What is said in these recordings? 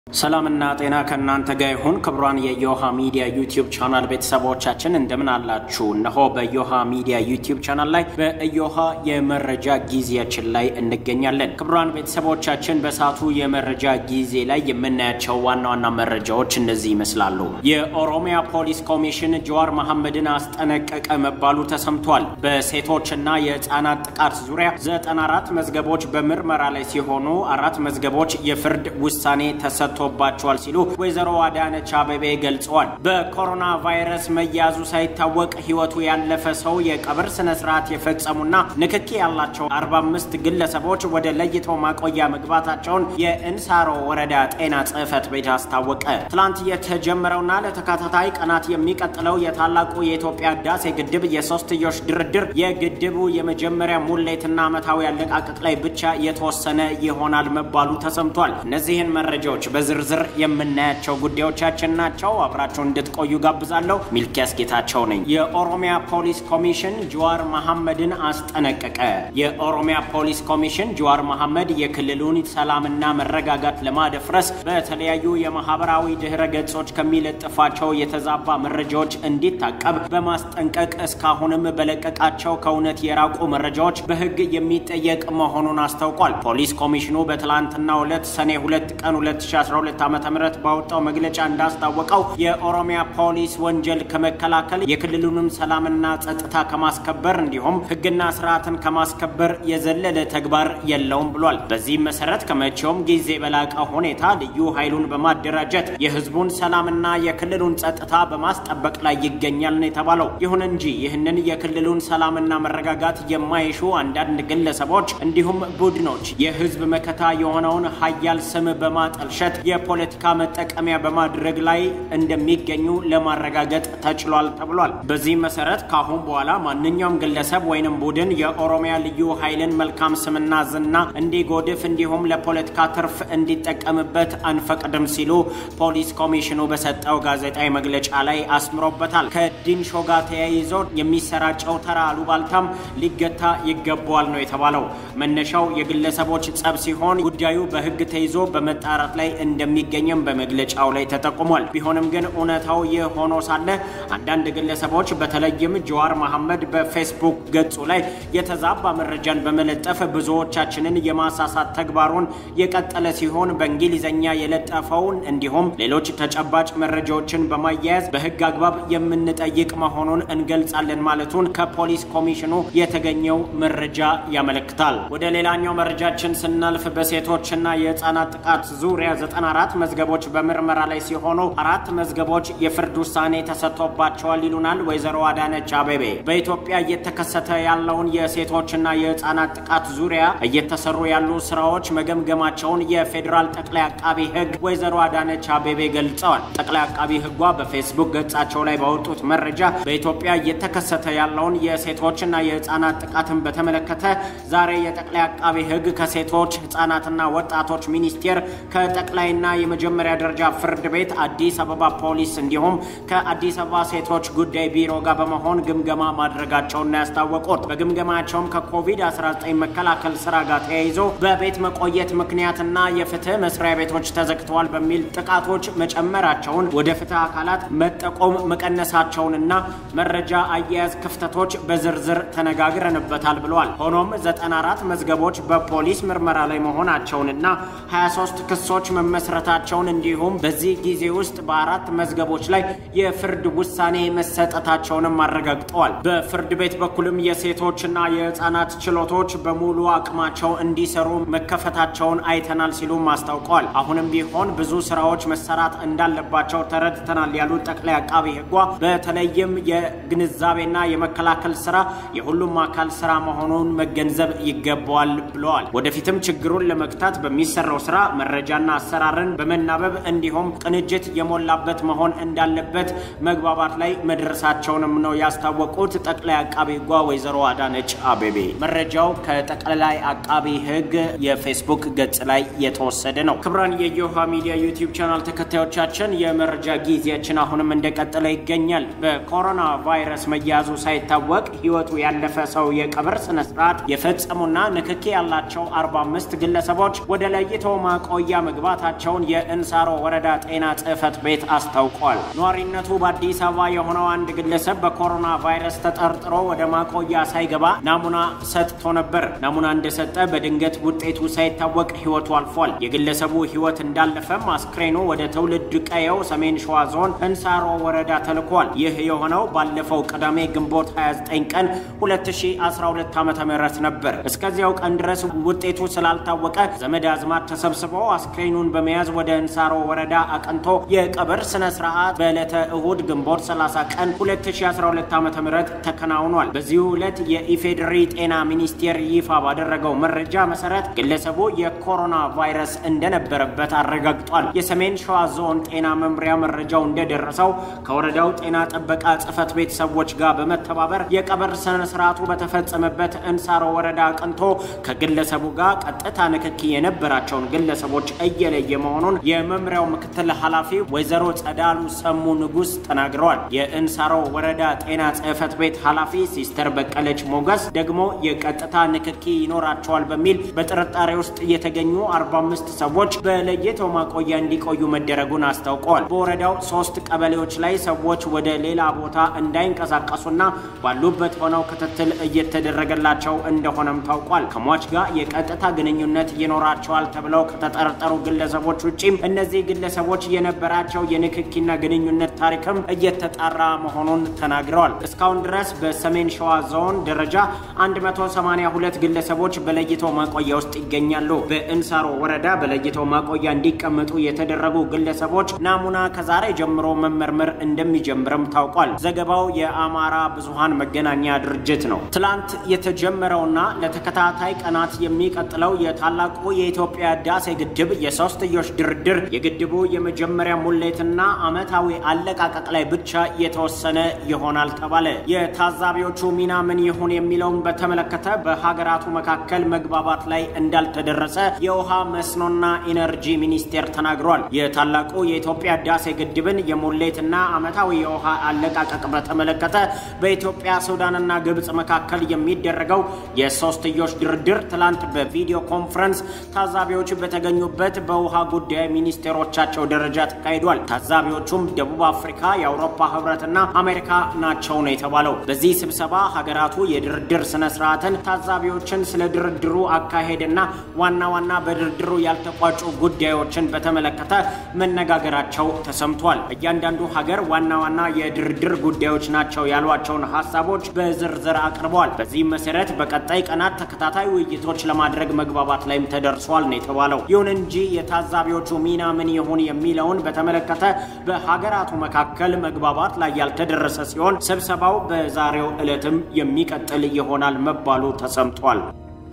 ሰላምና ጤና ከእናንተ ጋር ይሁን። ክቡራን የዮሃ ሚዲያ ዩቲዩብ ቻናል ቤተሰቦቻችን እንደምን አላችሁ? እነሆ በዮሃ ሚዲያ ዩቲዩብ ቻናል ላይ በዮሃ የመረጃ ጊዜያችን ላይ እንገኛለን። ክቡራን ቤተሰቦቻችን በሰዓቱ የመረጃ ጊዜ ላይ የምናያቸው ዋና ዋና መረጃዎች እነዚህ ይመስላሉ። የኦሮሚያ ፖሊስ ኮሚሽን ጀዋር መሐመድን አስጠነቀቀ መባሉ ተሰምቷል። በሴቶችና የህፃናት ጥቃት ዙሪያ 94 መዝገቦች በምርመራ ላይ ሲሆኑ አራት መዝገቦች የፍርድ ውሳኔ ተሰጥቶ ተሰጥቶባቸዋል ሲሉ ወይዘሮ አዳነች አቤቤ ገልጸዋል። በኮሮና ቫይረስ መያዙ ሳይታወቅ ህይወቱ ያለፈ ሰው የቀብር ስነ ስርዓት የፈጸሙና ንክኪ ያላቸው 45 ግለሰቦች ወደ ለይቶ ማቆያ መግባታቸውን የእንሳሮ ወረዳ ጤና ጽህፈት ቤት አስታወቀ። ትላንት የተጀመረውና ለተከታታይ ቀናት የሚቀጥለው የታላቁ የኢትዮጵያ ህዳሴ ግድብ የሶስትዮሽ ድርድር የግድቡ የመጀመሪያ ሙሌትና ዓመታዊ አለቃቀቅ ላይ ብቻ የተወሰነ ይሆናል መባሉ ተሰምቷል። እነዚህን መረጃዎች በዝርዝር የምናያቸው ጉዳዮቻችን ናቸው። አብራቸውን እንድትቆዩ ጋብዛለሁ። ሚልኪያስ ጌታቸው ነኝ። የኦሮሚያ ፖሊስ ኮሚሽን ጀዋር መሐመድን አስጠነቀቀ። የኦሮሚያ ፖሊስ ኮሚሽን ጀዋር መሐመድ የክልሉን ሰላምና መረጋጋት ለማደፍረስ በተለያዩ የማህበራዊ ድህረ ገጾች ከሚለጥፋቸው የተዛባ መረጃዎች እንዲታቀብ በማስጠንቀቅ እስካሁንም በለቀቃቸው ከእውነት የራቁ መረጃዎች በህግ የሚጠየቅ መሆኑን አስታውቋል። ፖሊስ ኮሚሽኑ በትላንትናው ዕለት ሰኔ 2 ቀን 2012 ዓ.ም ባወጣው መግለጫ እንዳስታወቀው የኦሮሚያ ፖሊስ ወንጀል ከመከላከል የክልሉንም ሰላምና ጸጥታ ከማስከበር እንዲሁም ህግና ስርዓትን ከማስከበር የዘለለ ተግባር የለውም ብሏል። በዚህም መሰረት ከመቼውም ጊዜ በላቀ ሁኔታ ልዩ ኃይሉን በማደራጀት የህዝቡን ሰላምና የክልሉን ጸጥታ በማስጠበቅ ላይ ይገኛል ነው የተባለው። ይሁን እንጂ ይህንን የክልሉን ሰላምና መረጋጋት የማይሹ አንዳንድ ግለሰቦች እንዲሁም ቡድኖች የህዝብ መከታ የሆነውን ሀያል ስም በማጠልሸት የፖለቲካ መጠቀሚያ በማድረግ ላይ እንደሚገኙ ለማረጋገጥ ተችሏል ተብሏል። በዚህም መሰረት ከአሁን በኋላ ማንኛውም ግለሰብ ወይንም ቡድን የኦሮሚያ ልዩ ኃይልን መልካም ስምና ዝና እንዲጎድፍ እንዲሁም ለፖለቲካ ትርፍ እንዲጠቀምበት አንፈቅድም ሲሉ ፖሊስ ኮሚሽኑ በሰጠው ጋዜጣዊ መግለጫ ላይ አስምሮበታል። ከዲንሾ ጋር ተያይዞ የሚሰራጨው ተራ አሉባልታም ሊገታ ይገባዋል ነው የተባለው። መነሻው የግለሰቦች ጸብ ሲሆን ጉዳዩ በህግ ተይዞ በመጣራት ላይ እንደሚገኝም በመግለጫው ላይ ተጠቁሟል። ቢሆንም ግን እውነታው ይህ ሆኖ ሳለ አንዳንድ ግለሰቦች በተለይም ጀዋር መሐመድ በፌስቡክ ገጹ ላይ የተዛባ መረጃን በመለጠፍ ብዙዎቻችንን የማሳሳት ተግባሩን የቀጠለ ሲሆን በእንግሊዝኛ የለጠፈውን እንዲሁም ሌሎች ተጨባጭ መረጃዎችን በማያያዝ በህግ አግባብ የምንጠይቅ መሆኑን እንገልጻለን ማለቱን ከፖሊስ ኮሚሽኑ የተገኘው መረጃ ያመለክታል። ወደ ሌላኛው መረጃችን ስናልፍ በሴቶችና የህፃናት ጥቃት ዙሪያ 94 መዝገቦች በምርመራ ላይ ሲሆኑ አራት መዝገቦች የፍርድ ውሳኔ ተሰጥቶባቸዋል ይሉናል ወይዘሮ አዳነች አቤቤ። በኢትዮጵያ እየተከሰተ ያለውን የሴቶችና የህፃናት ጥቃት ዙሪያ እየተሰሩ ያሉ ስራዎች መገምገማቸውን የፌዴራል ጠቅላይ አቃቢ ህግ ወይዘሮ አዳነች አቤቤ ገልጸዋል። ጠቅላይ አቃቢ ህጓ በፌስቡክ ገጻቸው ላይ ባወጡት መረጃ በኢትዮጵያ እየተከሰተ ያለውን የሴቶችና የህፃናት ጥቃትን በተመለከተ ዛሬ የጠቅላይ አቃቢ ህግ ከሴቶች ህፃናትና ወጣቶች ሚኒስቴር ከጠቅላይና የመጀመሪያ ደረጃ ፍርድ ቤት አዲስ አበባ ፖሊስ እንዲሁም ከአዲስ አበባ ሴቶች ጉዳይ ቢሮ ጋር በመሆን ግምገማ ማድረጋቸውን ያስታወቁት በግምገማቸውም ከኮቪድ-19 መከላከል ስራ ጋር ተያይዞ በቤት መቆየት ምክንያትና የፍትህ መስሪያ ቤቶች ተዘግተዋል በሚል ጥቃቶች መጨመራቸውን ወደ ፍትህ አካላት መጠቆም መቀነሳቸውንና መረጃ አያያዝ ክፍተቶች በዝርዝር ተነጋግረንበታል ብለዋል። ሆኖም 94 መዝገቦች በፖሊስ ምርመራ ላይ መሆናቸውንና 23 ክሶች መመስረታቸውን እንዲሁም በዚህ ጊዜ ውስጥ በአራት መዝገቦች ላይ የፍርድ ውሳኔ መሰጠታቸውንም አረጋግጠዋል። በፍርድ ቤት በኩልም የሴቶችና የህፃናት ችሎቶች በሙሉ አቅማቸው እንዲሰሩ መከፈታቸውን አይተናል ሲሉም አስታውቀዋል። አሁንም ቢሆን ብዙ ስራዎች መሰራት እንዳለባቸው ተረድተናል ያሉት ጠቅላይ አቃቢ ህጓ በተለይም የግንዛቤና የመከላከል ስራ የሁሉም አካል ስራ መሆኑን መገንዘብ ይገባዋል ብለዋል። ወደፊትም ችግሩን ለመግታት በሚሰራው ስራ መረጃና አሰራርን በመናበብ እንዲሁም ቅንጅት የሞላበት መሆን እንዳለበት መግባባት ላይ መድረሳቸውንም ነው ያስታወቁት ጠቅላይ አቃቢ ህጓ ወይዘሮ አዳነች አቤቤ። መረጃው ከጠቅላይ አቃቢ ህግ የፌስቡክ ገጽ ላይ የተወሰደ ነው። ክቡራን የዮሃ ሚዲያ ዩቲዩብ ቻናል ተከታዮቻችን የመረጃ ጊዜያችን አሁንም እንደቀጠለ ይገኛል። በኮሮና ቫይረስ መያዙ ሳይታወቅ ህይወቱ ያለፈ ሰው የቀብር ስነ ስርዓት የፈጸሙና ንክኪ ያላቸው 45 ግለሰቦች ወደ ለይቶ ማቆያ መግባታቸው መኖራቸውን የእንሳሮ ወረዳ ጤና ጽሕፈት ቤት አስታውቋል። ነዋሪነቱ በአዲስ አበባ የሆነው አንድ ግለሰብ በኮሮና ቫይረስ ተጠርጥሮ ወደ ማቆያ ሳይገባ ናሙና ሰጥቶ ነበር። ናሙና እንደሰጠ በድንገት ውጤቱ ሳይታወቅ ሕይወቱ አልፏል። የግለሰቡ ሕይወት እንዳለፈም አስክሬኑ ወደ ትውልድ ቀየው ሰሜን ሸዋ ዞን እንሳሮ ወረዳ ተልኳል። ይህ የሆነው ባለፈው ቅዳሜ ግንቦት 29 ቀን 2012 ዓ ም ነበር። እስከዚያው ቀን ድረስ ውጤቱ ስላልታወቀ ዘመድ አዝማድ ተሰብስበው አስክሬኑን በመያዝ ወደ እንሳሮ ወረዳ አቅንቶ የቀብር ስነ ስርዓት በዕለተ እሁድ ግንቦት 30 ቀን 2012 ዓ ም ተከናውኗል። በዚሁ ዕለት የኢፌዴሪ ጤና ሚኒስቴር ይፋ ባደረገው መረጃ መሰረት ግለሰቡ የኮሮና ቫይረስ እንደነበረበት አረጋግጧል። የሰሜን ሸዋ ዞን ጤና መምሪያ መረጃው እንደደረሰው ከወረዳው ጤና ጥበቃ ጽሕፈት ቤት ሰዎች ጋር በመተባበር የቀብር ስነ ስርዓቱ በተፈጸመበት እንሳሮ ወረዳ አቅንቶ ከግለሰቡ ጋር ቀጥታ ንክኪ የነበራቸውን ግለሰቦች እየለየ መሆኑን የመምሪያው ምክትል ኃላፊ ወይዘሮ ጸዳሉ ሰሙ ንጉስ ተናግረዋል። የእንሳሮ ወረዳ ጤና ጽሕፈት ቤት ኃላፊ ሲስተር በቀለች ሞገስ ደግሞ የቀጥታ ንክኪ ይኖራቸዋል በሚል በጥርጣሬ ውስጥ የተገኙ 45 ሰዎች በለይቶ ማቆያ እንዲቆዩ መደረጉን አስታውቀዋል። በወረዳው ሶስት ቀበሌዎች ላይ ሰዎች ወደ ሌላ ቦታ እንዳይንቀሳቀሱና ባሉበት ሆነው ክትትል እየተደረገላቸው እንደሆነም ታውቋል። ከሟች ጋር የቀጥታ ግንኙነት ይኖራቸዋል ተብለው ከተጠረጠሩ ግለሰቦች ውጪም እነዚህ ግለሰቦች የነበራቸው የንክኪና ግንኙነት ታሪክም እየተጣራ መሆኑን ተናግረዋል። እስካሁን ድረስ በሰሜን ሸዋ ዞን ደረጃ 182 ግለሰቦች በለይቶ ማቆያ ውስጥ ይገኛሉ። በእንሳሮ ወረዳ በለይቶ ማቆያ እንዲቀመጡ የተደረጉ ግለሰቦች ናሙና ከዛሬ ጀምሮ መመርመር እንደሚጀምርም ታውቋል። ዘገባው የአማራ ብዙሃን መገናኛ ድርጅት ነው። ትላንት የተጀመረውና ለተከታታይ ቀናት የሚቀጥለው የታላቁ የኢትዮጵያ ህዳሴ ግድብ የሶስትዮሽ ድርድር የግድቡ የመጀመሪያ ሙሌትና ዓመታዊ አለቃቀቅ ላይ ብቻ የተወሰነ ይሆናል ተባለ። የታዛቢዎቹ ሚና ምን ይሁን የሚለውን በተመለከተ በሀገራቱ መካከል መግባባት ላይ እንዳልተደረሰ የውሃ መስኖና ኢነርጂ ሚኒስቴር ተናግሯል። የታላቁ የኢትዮጵያ ህዳሴ ግድብን የሙሌትና ዓመታዊ የውሃ አለቃቀቅ በተመለከተ በኢትዮጵያ ሱዳንና ግብፅ መካከል የሚደረገው የሶስትዮሽ ድርድር ትላንት በቪዲዮ ኮንፈረንስ ታዛቢዎች በተገኙበት በውሃ ጉዳይ ሚኒስቴሮቻቸው ደረጃ ተካሂዷል። ታዛቢዎቹም ደቡብ አፍሪካ፣ የአውሮፓ ህብረትና አሜሪካ ናቸው ነው የተባለው። በዚህ ስብሰባ ሀገራቱ የድርድር ስነ ስርዓትን፣ ታዛቢዎችን ስለ ድርድሩ አካሄድና ዋና ዋና በድርድሩ ያልተቋጩ ጉዳዮችን በተመለከተ መነጋገራቸው ተሰምቷል። እያንዳንዱ ሀገር ዋና ዋና የድርድር ጉዳዮች ናቸው ያሏቸውን ሀሳቦች በዝርዝር አቅርበዋል። በዚህም መሰረት በቀጣይ ቀናት ተከታታይ ውይይቶች ለማድረግ መግባባት ላይም ተደርሷል ነው የተባለው። ይሁን እንጂ የታዛቢዎቹ ሚና ምን ይሁን የሚለውን በተመለከተ በሀገራቱ መካከል መግባባት ላይ ያልተደረሰ ሲሆን ስብሰባው በዛሬው ዕለትም የሚቀጥል ይሆናል መባሉ ተሰምቷል።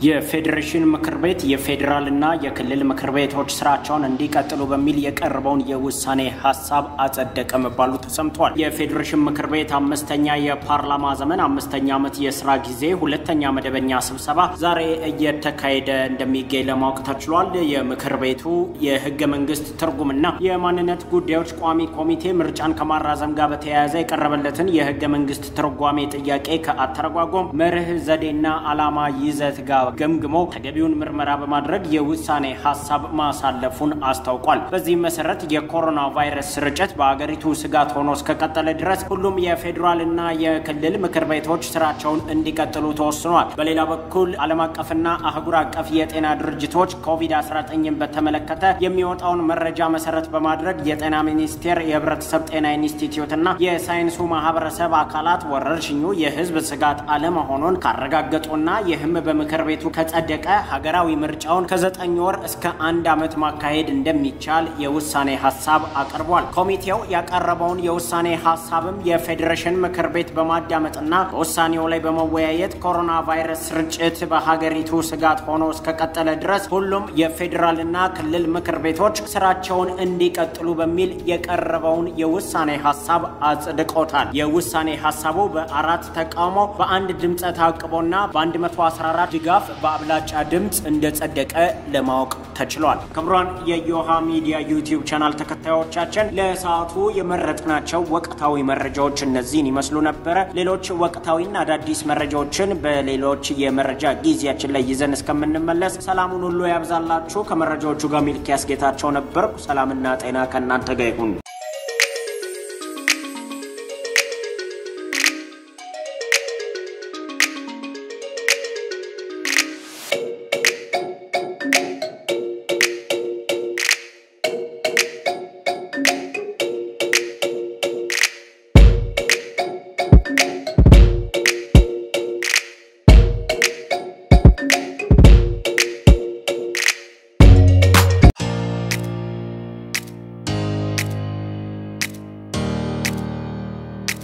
የፌዴሬሽን ምክር ቤት የፌዴራልና የክልል ምክር ቤቶች ስራቸውን እንዲቀጥሉ በሚል የቀረበውን የውሳኔ ሀሳብ አጸደቀ መባሉ ተሰምቷል። የፌዴሬሽን ምክር ቤት አምስተኛ የፓርላማ ዘመን አምስተኛ ዓመት የስራ ጊዜ ሁለተኛ መደበኛ ስብሰባ ዛሬ እየተካሄደ እንደሚገኝ ለማወቅ ተችሏል። የምክር ቤቱ የህገ መንግስት ትርጉምና የማንነት ጉዳዮች ቋሚ ኮሚቴ ምርጫን ከማራዘም ጋር በተያያዘ የቀረበለትን የህገ መንግስት ትርጓሜ ጥያቄ ከአተረጓጎም መርህ ዘዴና ዓላማ ይዘት ጋር ገምግሞ ተገቢውን ምርመራ በማድረግ የውሳኔ ሀሳብ ማሳለፉን አስታውቋል። በዚህም መሰረት የኮሮና ቫይረስ ስርጭት በአገሪቱ ስጋት ሆኖ እስከቀጠለ ድረስ ሁሉም የፌዴራልና የክልል ምክር ቤቶች ስራቸውን እንዲቀጥሉ ተወስኗል። በሌላ በኩል ዓለም አቀፍና አህጉር አቀፍ የጤና ድርጅቶች ኮቪድ-19ን በተመለከተ የሚወጣውን መረጃ መሰረት በማድረግ የጤና ሚኒስቴር፣ የህብረተሰብ ጤና ኢንስቲትዩትና የሳይንሱ ማህበረሰብ አካላት ወረርሽኙ የህዝብ ስጋት አለመሆኑን ካረጋገጡና ይህም በምክር ቤቱ ከጸደቀ ሀገራዊ ምርጫውን ከዘጠኝ ወር እስከ አንድ ዓመት ማካሄድ እንደሚቻል የውሳኔ ሀሳብ አቅርቧል። ኮሚቴው ያቀረበውን የውሳኔ ሀሳብም የፌዴሬሽን ምክር ቤት በማዳመጥና በውሳኔው ላይ በመወያየት ኮሮና ቫይረስ ስርጭት በሀገሪቱ ስጋት ሆኖ እስከቀጠለ ድረስ ሁሉም የፌዴራልና ክልል ምክር ቤቶች ስራቸውን እንዲቀጥሉ በሚል የቀረበውን የውሳኔ ሀሳብ አጽድቆታል። የውሳኔ ሀሳቡ በአራት ተቃውሞ በአንድ ድምፀ ታቅቦና በ114 ድጋፍ በአብላጫ ድምፅ እንደጸደቀ ለማወቅ ተችሏል። ክቡራን የዮሃ ሚዲያ ዩቲዩብ ቻናል ተከታዮቻችን ለሰዓቱ የመረጥናቸው ወቅታዊ መረጃዎች እነዚህን ይመስሉ ነበረ። ሌሎች ወቅታዊና አዳዲስ መረጃዎችን በሌሎች የመረጃ ጊዜያችን ላይ ይዘን እስከምንመለስ ሰላሙን ሁሉ ያብዛላችሁ። ከመረጃዎቹ ጋር ሚልኪያስ ጌታቸው ነበርኩ። ሰላምና ጤና ከእናንተ ጋር ይሁን።